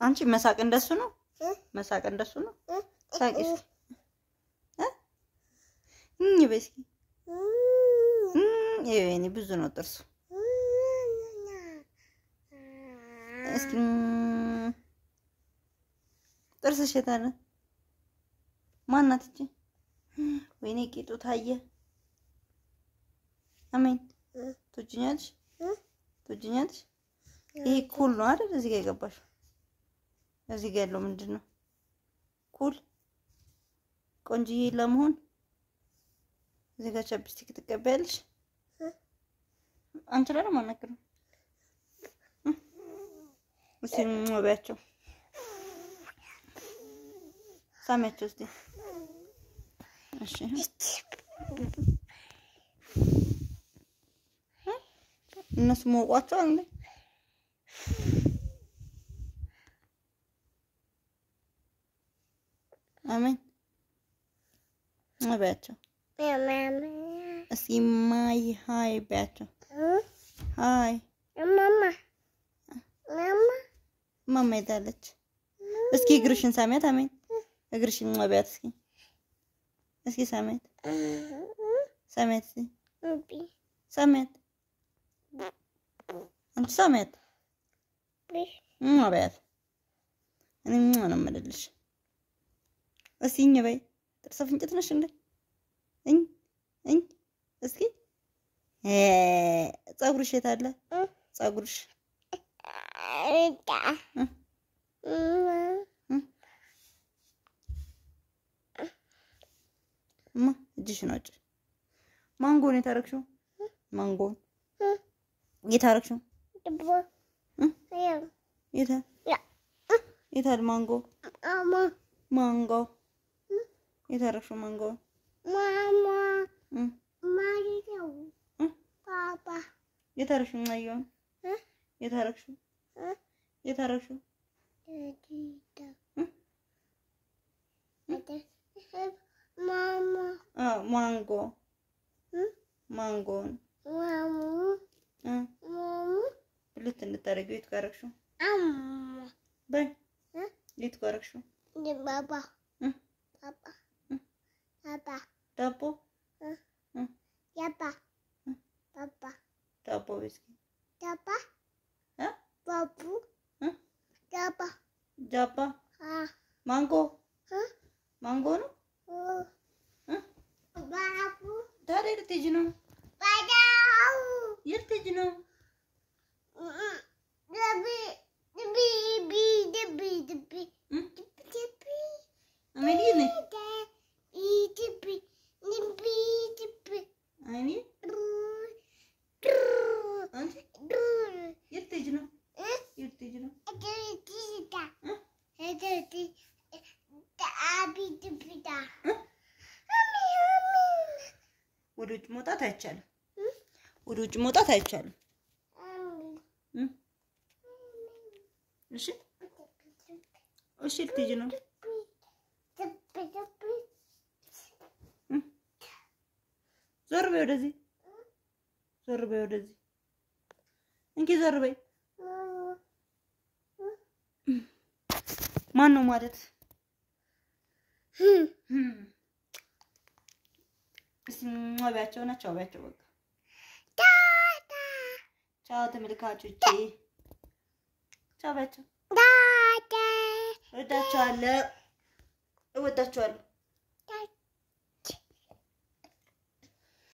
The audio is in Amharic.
አንቺ መሳቅ እንደሱ ነው። መሳቅ እንደሱ ነው። ሳቂ እስኪ እ እኝ በይ እስኪ እም፣ ይኸው የእኔ ብዙ ነው ጥርሱ። እስኪ እም፣ ጥርስሽ የት አለ? ማናት እቺ? ወይኔ ቂጡ ታየ። አሜን ትወጂኛለሽ? ትወጂኛለሽ? ይሄ ኩል ነው አይደል? እዚህ ጋር የገባሽው እዚህ ጋር ያለው ምንድን ነው? ኩል ቆንጅዬ ለመሆን እዚህ ጋር ቻፕስቲክ ትቀበያለሽ። አንቺ ላይ ነው የማናግረው። እስኪ በያቸው፣ ሳሚያቸው እስኪ። እሺ እነሱ ሞቋቸው እንዴ? አሜን በያቸው እስኪ ማይ ሀይ በያቸው። ሀይ ማማ ሄዳለች። እስኪ እግርሽን ሳሚያት። አሜን እግርሽን በያት እስኪ እስኪ ሳሚያት ሳሚያት እስኪ ሳሚያት አንቺ ሳሚያት በያት። እኔ ነው የምልልሽ። እስኪ እኝ በይ። ጥርሰ ፍንጭት ነሽ እንዴ? እኝ እኝ እስኪ ፀጉርሽ የት አለ? ፀጉርሽ እማ እጅሽን አውጪ። ማንጎን የት አደረግሽው? ማንጎን የት አደረግሽው? የት የት አለ ማንጎ? ማንጎ የት አደረግሽው? ማንጎ የት አደረግሽው? ማየውን የት አደረግሽው? የት አደረግሽው? ማንጎ ማንጎን ብልት እንድታደርጊው የት ጋር አደረግሽው? በይ የት ጋር አደረግሽው? ዳቦ ዳቦ በይ እስኪ ጃባ ማንጎ ማንጎ ነው። ታዲያ የት ልትሄጂ ነው? የት ልትሄጂ ነው? አሜን ነኝ አይኔ አንቺ የት ልትሄጂ ነው? የት ልትሄጂ ነው? ወደ ውጭ መውጣት አይቻልም። ወደ ውጭ መውጣት አይቻልም። እሺ እሺ፣ ልትሄጂ ነው? ዞር በይ ወደዚህ፣ ዞር በይ ወደዚህ። እንኪ ዞር በይ። ማን ነው ማለት? እስኪ ቢያቸው ናቸው ቢያቸው በቃ ቻው ተመልካቾቼ፣ ቻው ቢያቸው። እወዳቸዋለሁ፣ እወዳቸዋለሁ።